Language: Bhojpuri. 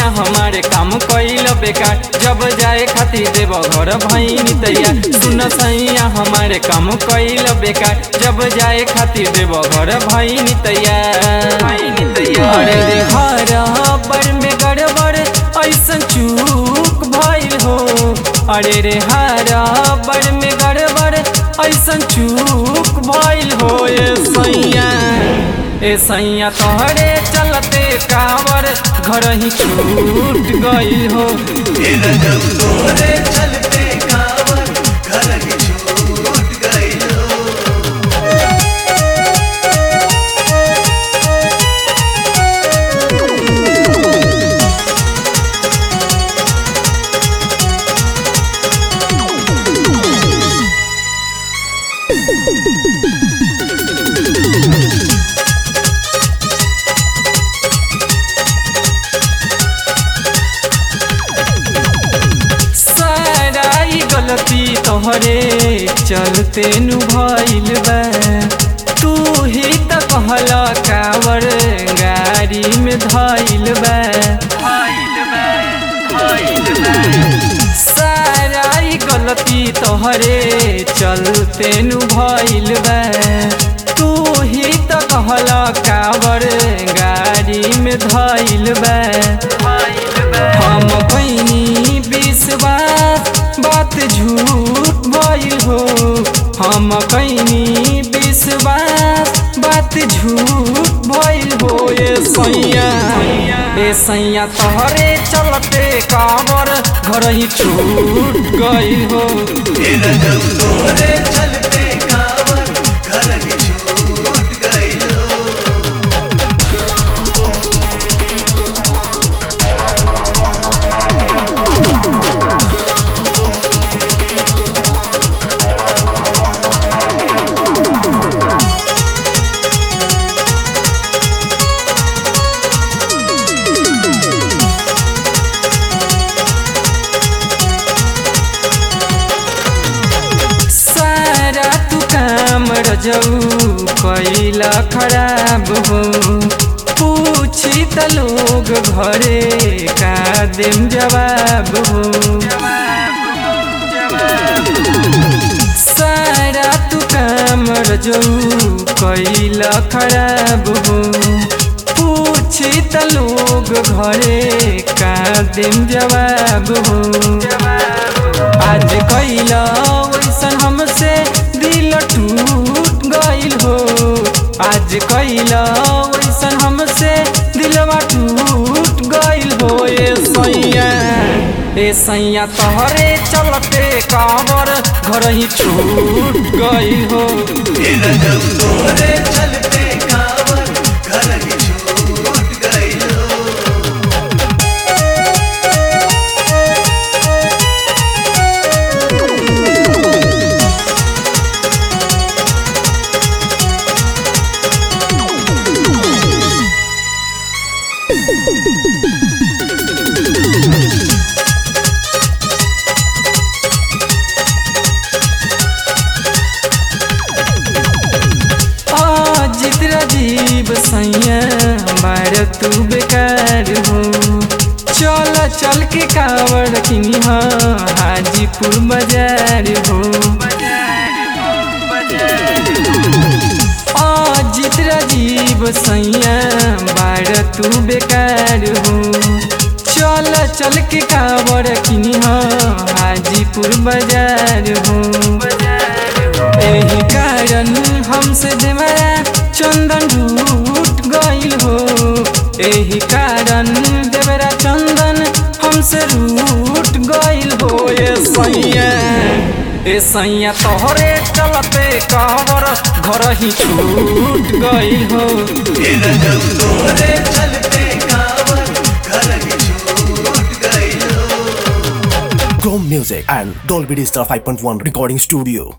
सैया हमारे काम कैल बेकार जब जाए खातिर देव घर भैनी तैयार सुन सैया हमारे काम कैल बेकार जब जाए खातिर देव घर भैनी तैयार अरे रे हर बर में गड़बड़ ऐसन चूक भइल हो अरे रे हर बर में गड़बड़ ऐसन चूक भइल हो ए सैया ए सैया तोहरे चलते कावर घर ही छूट गई हो तेरा जब तोरे चलते कावर घर ही छूट गई हो साराई गलती तोहरे चलते नु भइल बा तू ही त कहला कावर गाड़ी में धइल बा साराई गलती तोहरे चलते नु भइल बा तू ही त कहला कावर गाड़ी में धइल बा हम कैनी विश्वास बात झूठ भइल हो हम कैनी विश्वास बात झूठ भइल हो ए सैया ए सैया तोहरे चलते काबर घर ही छूट गई हो तेरा जब तोरे चलते कावर घर ही छूट गई हो सारा तू काम रजऊ कैला खराब हो पूछी त लोग घरे का देम जवाब हो सारा तू काम रजऊ कैला खराब हो पूछी त लोग घरे का देम जवाब हो आज कैला वैसन हमसे दिल टूट गइल हो आज कैला वैसन हमसे दिलवा टूट गइल हो ए सैया ए सैया तोहरे चलते काबर घर ही छूट गइल हो तेरा जब तोरे चलते कावर घर ही छूट गई हो अजित राजीव सैया बार तू बेकार हो चल चल के कावड़ किनी हाजीपुर बाजार हो अजित राजीव सैया बार तू बेकार हो चल चल के कावड़ किनी हाजीपुर बाजार हो एही कारण हमसे देवरा चंदन रूट गइल हो एही कारण देवरा चंदन हमसे रूट गइल हो ए सैया ए सैया तोहरे चलते कावर घर ही छूट गइल हो तेरा जब तोरे चलते कावर घर ही छूट गई हो Chrome Music and Dolby Digital 5.1 Recording Studio.